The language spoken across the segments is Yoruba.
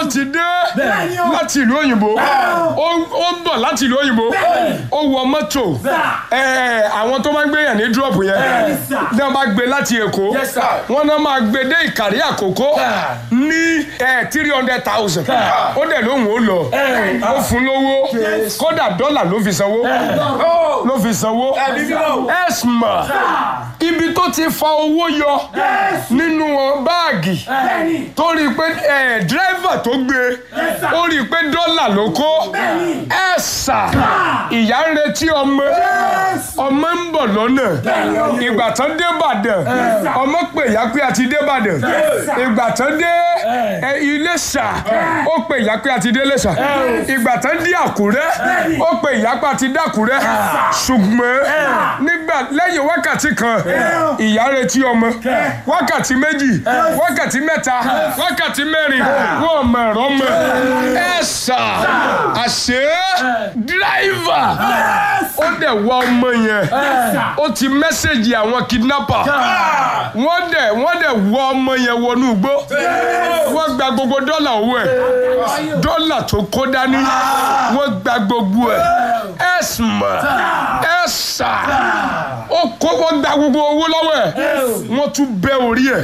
ti dé Bẹ́ẹ̀ni o. láti ìlú òyìnbó ó ó ń bọ̀ láti ìlú òyìnbó ó wọ mọ́tò ẹ àwọn tó máa ń gbéyàn ní dúrọ̀pù yẹn Bẹ́ẹ̀ni, sir. ní wọ́n bá gbé láti èkó Yes, sir. wọ́n náà máa gbé dé ìkàrí àkókò ní three hundred thousand ó dẹ̀ lóhùn ó lọ Ẹ̀. ó fún lówó kódà dọ́là ló fi sanwó ló fi sanwó ẹ̀sìmà ibi tó ti fa owó yọ nínú báàgì Bẹ́ẹ̀ni. tó rí i pé ẹ̀ dírẹ́fà tó gbé sir. ó rí i pé dọ́là ló kó Bẹ́ẹ̀ni. ẹ̀sà ìyá ń retí ọmọ ọmọ ń bọ̀ lọ́nà ìgbà tán dé Ìbàdàn ọmọ pè ìyá pé a ti dé Ìbàdàn sir. ìgbà tán dé ẹ, Iléṣà ó pè ìyá pé a ti dé Iléṣà ìgbà tán dé Àkúrẹ́ ó pè ìyá pé a ti dé Àkúrẹ́ ṣùgbọ́n nígbà lẹ́yìn wákàtí kan ìyá retí ọmọ wákàtí méjì wákàtí mẹ́ta wákàtí mẹ́rin wọ́n mọ̀ ẹ̀rọ mọ̀ ẹ̀sà àṣẹ dírẹ́fà ó dẹ̀ wá ọmọ yẹn ó ti mẹ́sẹ̀gì àwọn kidnapper wọ́n dẹ̀ wọ́n dẹ̀ wọ́ ọmọ yẹn wọnú igbó wọ́n gba gbogbo dọ́là owó ẹ̀ dọ́là tó kó dání wọ́n gba gbogbo ẹ̀ ẹ̀sìmọ̀ ẹ̀sà ó kó wọ́n gba gbogbo owó lọ́wọ́ ẹ̀ wọ́n tún bẹ́ orí ẹ̀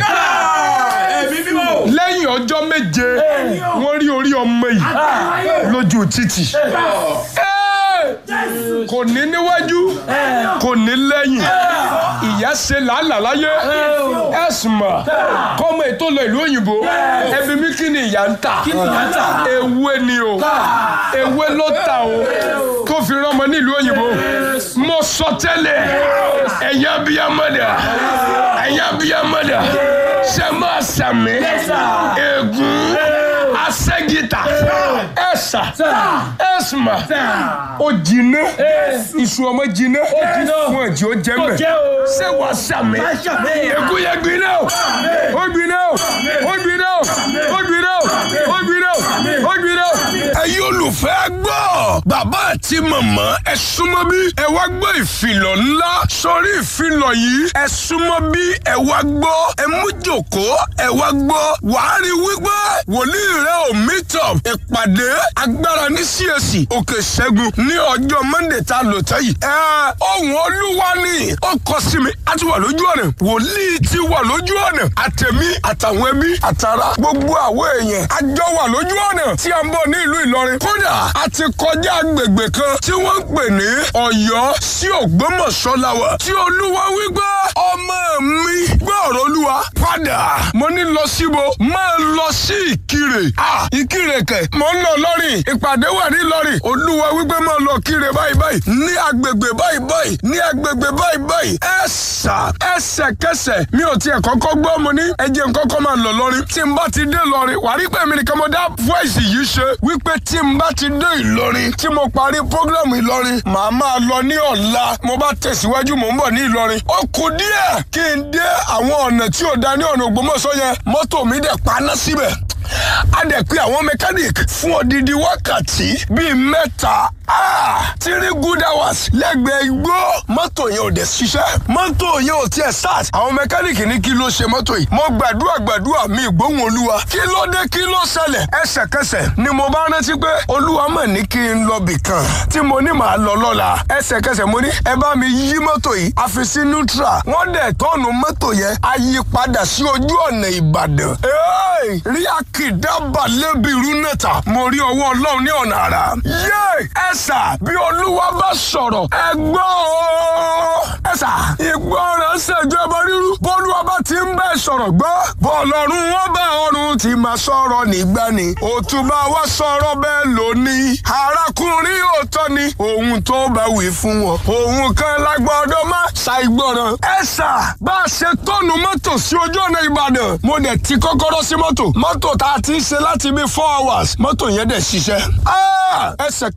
lẹ́yìn ọjọ́ méje wọ́n rí orí ọmọ yìí lójú títì Ẹ́! kò ní níwájú kò ní lẹ́yìn ìyá ṣe làálàá láyé ẹ̀sùnmọ̀ kọ́mọ ètò lọ ìlú òyìnbó ẹbí mi kí ni ìyá ń tà ewé ni o ewé ló tà o tó fi rọmọ ní ìlú òyìnbó mo sọ tẹ́lẹ̀ ẹ̀yin abiyamọ́dà ẹ̀yin abiyamọ́dà ṣe máa sàmì ègún asẹ́gìtà ẹ̀sà ẹ̀sùnmọ̀ ó jiná iṣu ọmọ jiná wọn jí ó jẹ mẹ ṣé wàá sàmì ègún yẹn gbiná o ó gbiná o ó gbiná o ó gbiná o ó gbiná o ó gbiná o. ẹ̀yin olùfẹ́ gbọ́ bàbá àti màmá ẹ súnmọ́ bí ẹ wá gbọ́ ìfilọ̀ ńlá sórí ìfilọ̀ yìí ẹ súnmọ́ bí ẹ wá gbọ́ ẹ mú jòkó ẹ wá gbọ́ wàá rí wípé wòlíì rẹ ò meet up ìpàdé agbára ní CAC òkè ṣẹ́gun ní ọjọ́ monday tá a lò tẹ́ yìí. ẹ ohun olúwa ni ó kọ sí mi a ti wà lójú ọ̀nà wòlíì ti wà lójú ọ̀nà àtẹ̀mí àtàwọn ẹbí àtàrà gbogbo àwọn èèyàn a jọ wà lójú ọ̀nà tí a ń bọ̀ ní ìlú ìlọrin kódà a ti kọjá agbègbè kan tí wọ́n ń pè ní ọ̀yọ́ sí ògbómọ̀ṣọ́ láwà tí olúwa wípé ọmọ mi gbọ́ ọ̀rọ̀ olúwa padà mo ní lọ síbo máa lọ sí ìkirè ah ìkirè kẹ̀ mo ń lọ lọ́rìn ìpàdé wà ní lọ́rìn olúwa wípé máa lọ kire báyìí báyìí ní agbègbè báyìí báyìí ní agbègbè báyìí báyìí ẹ̀sà ẹsẹ̀kẹsẹ̀ mi ò tiẹ̀ kọ́kọ́ gbọ́ mo ní ẹjẹ̀ kọ́kọ́ máa lọ lọ́rin tí n bá ti dé lọ́rin wà rí pé mi nìkan mo dá voice yìí ṣe wípé tí n bá ti dé ìlọrin tí mo parí program ìlọrin màá máa lọ ní ọ̀la mo bá tẹ̀síwájú mò ń bọ̀ ní ìlọrin ó kù díẹ̀ kí n dé àwọn ọ̀nà tí ò da ní ọ̀nà ògbómọ̀ṣọ́ yẹn mọ́tò mi dẹ̀ paná síbẹ̀ a dẹ̀ pé àwọn mechanic fún odidi wákàtí bíi mẹ́ta ah, three good hours lẹ́gbẹ̀ẹ́ igbó mọ́tò yẹn ò dẹ̀ ṣiṣẹ́ mọ́tò yẹn ò tiẹ̀ start àwọn mechanic ní kí ló ṣe mọ́tò yìí mo gbàdúrà gbàdúrà mi ìgbóhùn olúwa kí ló dé kí ló ṣẹlẹ̀ ẹsẹ̀kẹsẹ̀ ni mo bá rántí pé olúwa mọ̀ ní kí n lọ bì kan tí mo ní màá lọ lọ́la ẹsẹ̀kẹsẹ̀ mo ní ẹ bá mi yí mọ́tò yìí a fi sí neutral wọ́n dẹ̀ tọ́ọ̀nù mọ́tò yẹn a yí padà sí ojú ọ̀nà ìbàdàn Hey! rí akidaba lébi rúnẹ̀tà mo rí ọwọ́ ọlọ́run ní ọ̀nà àrà yé ẹ̀sà bí olúwa bá sọ̀rọ̀ ẹ gbọ́ o ẹ̀sà ìgbọràn ṣèjọba ríru bọ́lúwa bá ti ń bẹ́ẹ̀ sọ̀rọ̀ gbọ́ bọ́ọ̀lọ́run wọn bá ọ̀run ti máa sọ̀rọ̀ nígbà ni òtúbà wa sọ̀rọ̀ bẹ́ẹ̀ lónìí arákùnrin òótọ́ ni ohun tó bá wí fún wọn ohun kan lágbọ́dọ̀ má ṣàìgbọràn ẹ̀sà bá a ṣe tọ́nu mọ́tò sí ojú ọ̀nà ìbàdàn mo dẹ̀ ti kọ́kọ́rọ́ sí mọ́tò mọ́tò tá a ti ń ṣe láti bí four hours mọ́tò yẹn dẹ̀ ṣiṣẹ́ Ah! ẹsẹ̀kẹsẹ̀ ni mo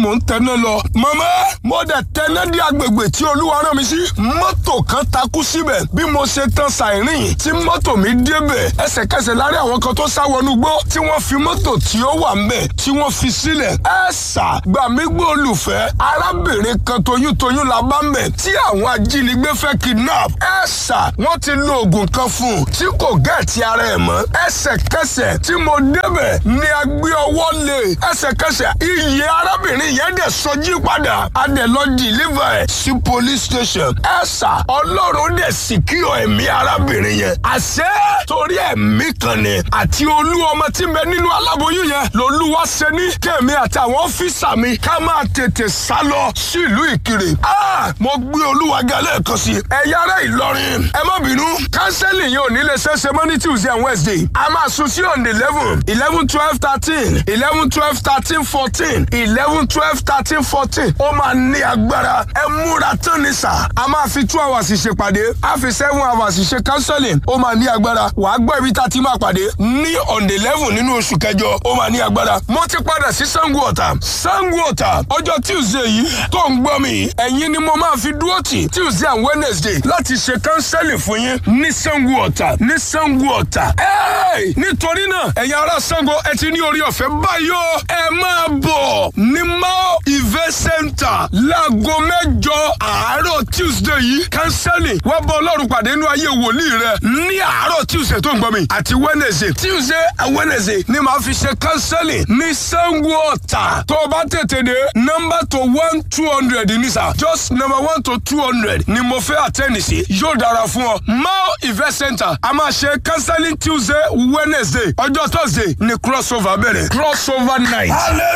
mò ń tẹná lọ màmá mo dẹ̀ tẹná dé agbègbè tí olúwa rán mi sí mọ́tò kan takú síbẹ̀ bí mo ṣe tan sàìrìn tí mọ́tò mi débẹ̀ ẹsẹ̀kẹsẹ̀ láàrin àwọn kan tó sá wọnú gbó tí wọ́n fi mọ́tò tí ó wà ńbẹ̀ tí wọ́n fi sílẹ̀ ẹ sà gbà mí gbọ́ olùfẹ́ arábìnrin kan toyúntoyún la bá ńbẹ̀ tí àwọn ajínigbé fẹ́ kidnap ẹ sà wọ́n ti lo oògùn kan fún un tí kò gẹ̀ẹ́tì ara ẹ̀ mọ́ ẹsẹ̀kẹsẹ̀ tí mo débẹ̀ ni a gbé ọwọ́ lé ẹsẹ̀kẹsẹ̀ iye arábìnrin yẹn dẹ̀ sọjí padà a dẹ̀ lọ deliver ẹ̀ sí police station ẹ sà ọlọ́run dẹ̀ secure ẹ̀mí arábìnrin yẹn àṣẹ torí ẹ̀mí kan ni àti olú ọmọ tí ń bẹ nínú aláboyún yẹn lolúwa ṣe ní kẹ́mi àti àwọn ọ́fíìsà mi ká máa tètè sá lọ sí ìlú ìkirè Ah, mo gbé olúwa ga lẹ́ẹ̀kan sí ẹ̀yà ara ìlọrin ẹ má bínú kánsẹ́lì yẹn ò ní lè ṣeéṣe mọ́ ní tuesday and wednesday a máa sún sí on the eleven eleven twelve thirteen eleven twelve thirteen fourteen eleven twelve thirteen fourteen ó máa ní agbára ẹ múra tán ní sà a máa fi two hours ṣèpàdé a fi seven hours ṣe counseling ó máa ní agbára wàá gbọ́ ibi tá a ti máa pàdé ní on the eleven nínú oṣù kẹjọ ó máa ní agbára mo ti padà sí sango ọ̀tà sango ọ̀tà ọjọ́ tuesday yìí tó ń gbọ́ mi ẹ̀yin ni mo máa fi dúró tì tuesday and wednesday láti ṣe counseling fún yín ní sango ọ̀tà ní sango ọ̀tà Hey! nítorí náà ẹ̀yin ará sango ẹ ti ní orí ọ̀fẹ́ báyìí o ẹ máa bọ̀ ní mao event center láago mẹ́jọ àárọ̀ tuesday yìí counseling wá bọ́ ọlọ́run pàdé nínú ayé wòlíì rẹ ní àárọ̀ tuesday tó ń gbọ́ mi àti wednesday tuesday and wednesday ni màá fi ṣe counseling ní sango ọ̀tà tó o bá tètè dé number to one two hundred ní sà just number one to two hundred ni mo fẹ́ àtẹ́ni sí yóò dára fún ọ mao event center a máa ṣe counseling tuesday wednesday ọjọ́ thursday ni crossover bẹ̀rẹ̀ crossover night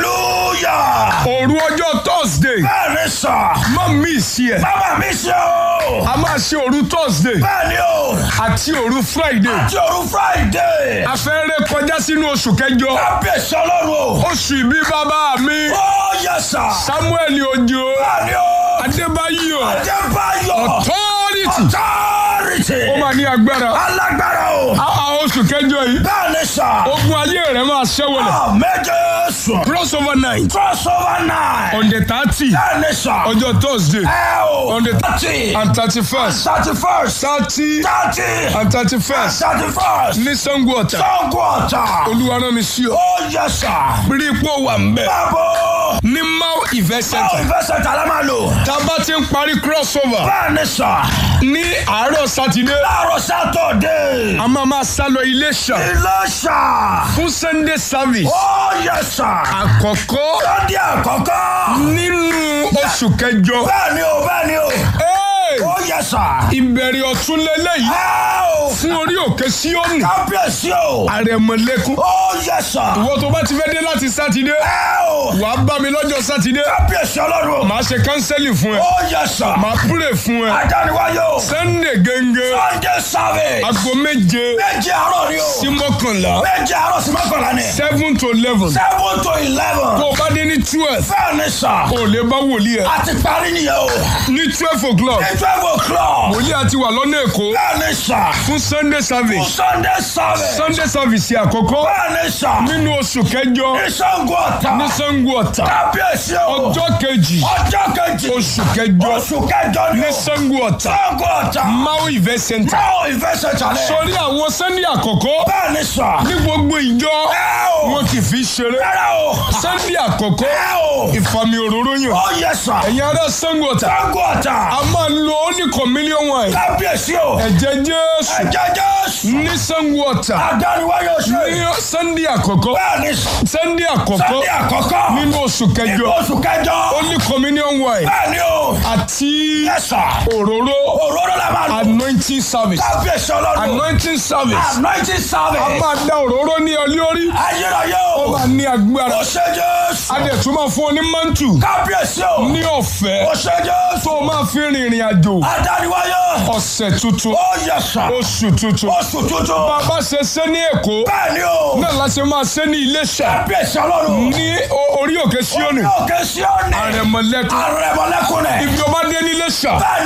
hallelujah. òru ọjọ́ thursday bẹ́ẹ̀ni sà. má miss ẹ̀ bàbá mi ṣe o. a máa ṣe òru thursday bẹ́ẹ̀ni o. àti òru friday àti òru friday. a fẹ́ ré kọjá sínú oṣù kẹjọ kábíyèsí ọlọ́run o. oṣù ìbí bàbá mi ó yẹ sà. samuel ojo bẹ́ẹ̀ni o. adébáyò adébáyọ̀. authority authority. ó máa ní agbára alágbára o. a a oṣù kẹjọ yìí bẹ́ẹ̀ni sà. ogun ayé rẹ máa ṣẹ́wọ̀lẹ̀ méje sùn. crossover night crossover night. on the thirty bẹ́ẹ̀ni sà. ọjọ́ thursday ẹ o. on the thirty. and thirty first thirty first. thirty thirty. and thirty first thirty first. ní sango ọ̀tà sango ọ̀tà. olúwa rán mi sí ọ ó yẹ sà. rí ipò wà ń bẹ̀ báwo. ní mau event báwo center ìfẹsẹ̀ tà la máa lò. tá a bá ti ń parí crossover bẹ́ẹ̀ni sà. ní àárọ̀ sátidé láàárọ̀ sátọ̀dé. a máa máa sá lọ Iléṣà ilé sà. fún sunday service ó yẹ sà. àkọ́kọ́ lọ́dí àkọ́kọ́. nínú oṣù kẹjọ bẹ́ẹ̀ni o bẹ́ẹ̀ni o. Hey! ó yẹ sà. ìbẹ̀rẹ̀ ọ̀tún lélẹ́yìí ẹ o. fún orí òkè síọ́nù kábíyèsí o. àrẹ̀mọ̀lẹ́kùn ó yẹ sà. ìwọ tó bá ti fẹ́ dé láti sátidé ẹ o. wàá bá mi lọ́jọ́ sátidé kábíyèsí ọlọ́run o. màá ṣe kánsẹ́lì fún ẹ ó yẹ sà. màá púrè fún ẹ adániwáyé o. sunday gẹ́gẹ́ sunday service. aago méje méje àárọ̀ ni o. sí mọ́kànlá méje àárọ̀ sí mọ́kànlá ni. seven to eleven seven to eleven. tó o bá dé ní twelve bẹ́ẹ̀ni sà. o lè bá wòlíì ẹ a ti parí nìyẹn o. ní twelve o'clock ní twelve o'clock. wòlíì àti wà lọ́nà èkó bẹ́ẹ̀ni sà. fún sunday service sunday service. sunday service àkọ́kọ́ bẹ́ẹ̀ni sà. nínú oṣù kẹjọ ìṣàngó ọ̀tà. ní sango ọ̀tà kábíyèsí o. ọjọ́ kejì ọjọ́ kejì. oṣù kẹjọ oṣù kẹjọ ni ní o. sango ọ̀tà ìṣàngó ọ̀tà. mau event center báwo ìfẹsẹ̀ jalè. sórí àwọn sunday àkọ́kọ́ bẹ́ẹ̀ni sà. ní gbogbo ìjọ ẹ o. wọn kì í fi ṣeré rárá o. sunday àkọ́kọ́ ẹ o. ìfàmì òróró yàn ó yẹ sà. ẹ̀yin ará sango ọ̀tà ìṣàngó ọ̀tà. a máa lo only communion wine kábíyèsí o. ẹ̀jẹ̀ jésù ẹ̀jẹ̀ jésù. ní sango ọ̀tà adániwáyé oṣù. ní sunday àkọ́kọ́ bẹ́ẹ̀ni sà. sunday àkọ́kọ́ sunday àkọ́kọ́. nínú oṣù kẹjọ oṣù kẹjọ. only communion wine bẹ́ẹ̀ni o. àti yẹ́sà. òróró òróró la máa lò. anointing service kábíyèsí ọlọ́run. anointing service anointing a service. máa da òróró ní ọ lórí ayérayé ó o. máa ní agbára ó ṣe jésù. a dẹ̀ tún máa fún ọ ní mantu kábíyèsí o. ní ọ̀fẹ́ ó ṣe jésù. tó o máa fi rìnrìn àjò adániwáyé. ọ̀sẹ̀ tuntun ó yẹ́sà. oṣù tuntun oṣù tuntun. bàbá ṣe ṣe ní èkó bẹ́ẹ̀ni o. náà la ṣe máa ṣe ní iléṣà kábíyèsí ọlọ́run. ní o- orí òkè síónì òkè síọ́nì. àrẹ̀mọ̀lẹ́kùn àrẹ̀mọ̀lẹ́kùn rẹ̀. ibi ọba dé ní iléṣà bẹ́ẹ̀ni o.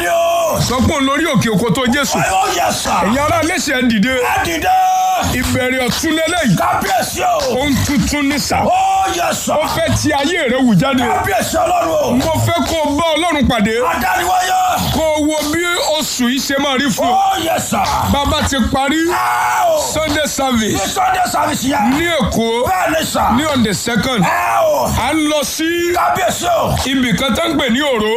sọ pé òun lórí òkè òkò tó jésù Ó yẹ sà. ẹ̀yin ará léṣe dìde Ẹ dìde. ìbẹ̀rẹ̀ ọ̀tún lélẹ́yìí Kábíyèsí o. ohun tuntun ní sà Ó yẹ sà. ó fẹ́ ti ayé rẹ wù jáde Kábíyèsí ọlọ́run o. mo fẹ́ kó o bá ọlọ́run pàdé Adániwáyé. kó o wo bí oṣù yìí ṣe máa rí fún ọ Ó yẹ sà. bàbá ti parí Ẹ o. sunday Ní service Sunday service yẹn. ní èkó Bẹ́ẹ̀ ni sà. ní on the second Ẹ o. à ń lọ sí Kábíyèsí o. ibì kan tó ń pè ní òró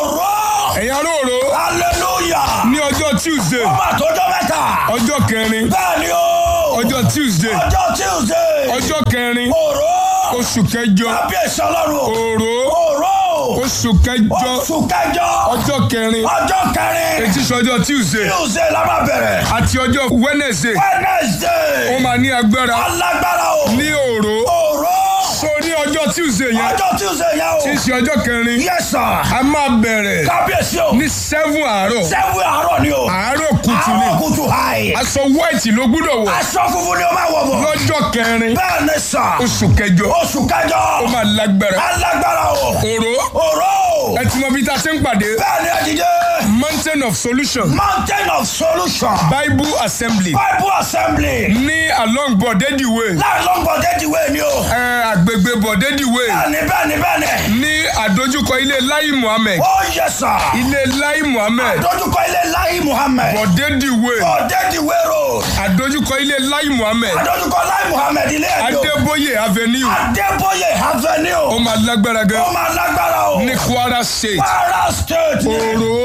Òró. ẹ̀yin ará òró Hallelujah. ní ọjọ́ tuesday Ọba àtọ́jọ́ mẹ́ta. ọjọ́ kẹrin Bẹ́ẹ̀ ni o. ọjọ́ tuesday Ọjọ́ Tuesday. ọjọ́ kẹrin Òró. oṣù kẹjọ Kábíyèsí ọlọ́run o. òró Òró. oṣù kẹjọ Oṣù kẹjọ. ọjọ́ kẹrin Ọjọ́ kẹrin. etí sọjọ́ tuesday Tuesday la máa bẹ̀rẹ̀. àti ọjọ́ wednesday ó Wednesday. máa ní agbára Alágbára o. ní òró Òró. so ní ọjọ́ tuesday yẹn Ọjọ́ Tuesday yẹn o. tí í ṣe ọjọ́ kẹrin Yes sir. a máa bẹ̀rẹ̀ Kábíyèsí o. ní seven àárọ̀ Sẹ́wọ̀n àárọ̀ ni o. àárọ̀ kùtù ni Àárọ̀ kùtù hàì. aṣọ white ló gbúdọ̀ wọ̀ Aṣọ funfun ni o máa wọ̀ bọ̀. lọ́jọ́ kẹrin Bẹ́ẹ̀ ni sà. oṣù kẹjọ Oṣù kẹjọ. ó máa lágbára Alágbára o. òró Òró. ẹ ti mọ bí tá a ṣe ń pàdé Bẹ́ẹ̀ ni ẹ̀dídé. mountain of solution Mountain of Solution. bible assembly Bible Assembly. ní along bọ̀dẹ́dì way Láàrin lọ́gbọ̀n déjìwé ni o. ẹ, àgbègbè bọ̀dẹ́dì way Bẹ́ẹ̀ni bẹ́ẹ̀ni bẹ́ẹ̀ni. ní àdójúkọ ilé lai muhammed Ó yẹ sà. ilé lai muhammed Dójúkọ ilé Láyé Muhammed. bọ̀dẹ́dì way Ọ̀dẹ́dìwé road. àdójúkọ ilé lai muhammed Adójúkọ Láyé Muhammed ilé ẹ̀dọ́. adébóyè avenue Adébóyè ó Avenue. máa lágbára gan Ó máa lágbára o. ní kwara state Kwara State. ni. òró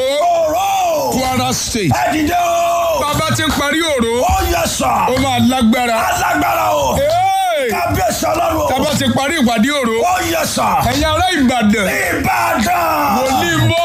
Òró. kwara state Ẹ̀dìdé o. bàbá ti ń parí òró Ó yẹ sà. ó máa lágbára Alágbára o. Hey! Kábíyèsí ọlọ́run o. bàbá ti parí ìpàdé òró Ó yẹ sà. ẹ̀yin ará ìbàdàn Ìbàdàn. onímọ̀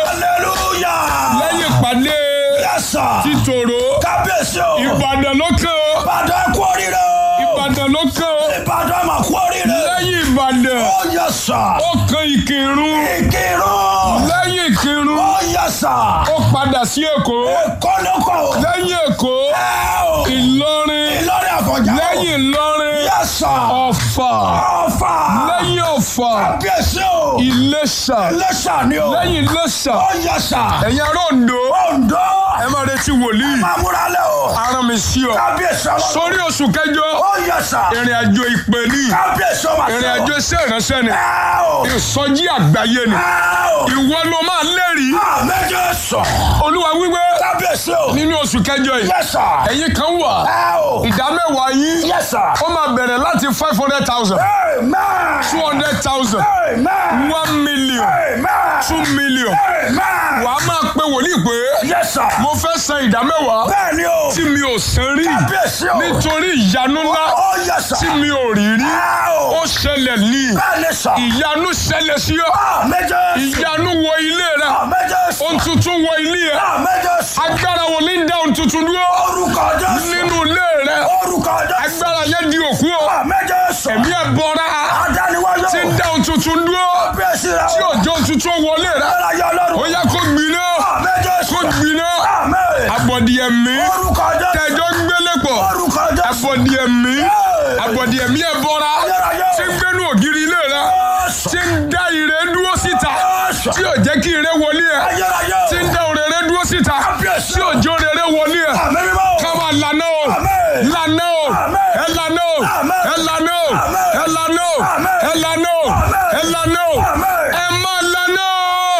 Hallelujah. lẹ́yìn ìpàdé Yes sir. títòrò Kábíyèsí o. ìbàdàn ló kàn ó Ìbàdàn kú oríire o. ìbàdàn ló kàn ó Ìbàdàn mà kú oríire. lẹ́yìn ìbàdàn Ó yẹ sà. ó kan ìkírun Ìkírun. lẹ́yìn ìkírun Ó yẹ sà. ó padà sí èkó Èkó ló kọ̀ o. lẹ́yìn èkó Ẹ o. ìlọrin Ìlọrin àfọ̀njá o. lẹ́yìn ìlọrin Yes sir. ọ̀fà Ọ̀fà. lẹ́yìn ọ̀fà Kábíyèsí o. ìlẹ̀ṣà Iléṣà ni o. lẹ́yìn ìlẹ̀ṣà Ó yẹ sà. ẹ̀yin ará Oǹdó Oǹdó. ẹ máa retí wòlíì Máa múra lẹ̀ o. aràn mi sí ọ Kábíyèsí ọlọ́run. sórí oṣù kẹjọ Ó yẹ sà. ìrìn àjò ìpè ní Kábíyèsí ọmọ àti ìrìn àjò iṣẹ́ ìránṣẹ́ ni Ẹ o. ìsọjí àgbáyé ni Ẹ o. ìwọ ló máa lẹ́rìí Àmẹ́jọ sọ. olúwa wíwé Kábíyèsí o. nínú oṣù kẹjọ yìí Yes sir. ẹ̀yin kan wà Ẹ o. ìdá mẹ́wàá yín Yes sir. ó máa bẹ̀rẹ̀ láti five hundred thousand Amen. two hundred thousand Amen. one million Amen. two million Amen. wà á máa pe wòlíì pé Yes sir. mo fẹ́ san ìdá mẹ́wàá Bẹ́ẹ̀ni o. tí mi ò san rí Kábíyèsí o. nítorí ìyanu ńlá Ó yes sir. tí mi ò rí rí Ẹ o. ó ṣẹlẹ̀ ní Bẹ́ẹ̀ni sọ. ìyanu ṣẹlẹ̀ sí ọ Àmẹ́jọ sọ. ìyanu wọ ilé rẹ Àmẹ́jọ sọ. ohun tuntun wọ ilé ẹ Àmẹ́jọ sọ. agbára wo ní dá ohun tuntun dúró Orúkọ Jésù. nínú ilé rẹ Orúkọ Jésù. agbára yẹn di òkú ọ Àmẹ́jọ sọ. ẹ̀mí ẹ̀ bọ́ra Adániwáyọ̀. tí ń dá ohun tuntun dúró Kábíyèsí rẹ. tí òjò ohun tuntun wọlé rẹ Ọlọ́yẹ ó Ọlọ́run. yá kó gbiná Àmẹ́jọ kó sọ. gbiná Àmẹ́. abọ̀dì ẹ̀mí Orúkọ Jésù. tẹ̀jọ́ gbélé pọ̀ Orúkọ Jésù. abọ̀dì ẹ̀mí abọ̀dì ẹ̀mí ẹ̀ bọ́ra tí ń gbénu ògiri ilé rẹ tí ń dá ire dúró síta tí ò jẹ́ kí ire wọlé ẹ Ayérayé. tí ń dá òrèrè dúró síta tí ò jẹ́ òrèrè wọlé ẹ Àmín mímọ́. káwa lànà o Àmín. lànà o Àmín. ẹ lànà o Àmín. ẹ lànà o Àmín. ẹ lànà o Àmín. ẹ lànà o Àmín. ẹ lànà o Àmín. ẹ má lànà o.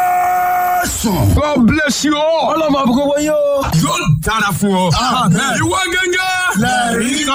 Jésù. God bless you all. Ọlọ́mọ àbúkọ́ wọ́n yóò. yóò dára fún ọ. ìwọ gẹ́gẹ́. Lẹ́rìí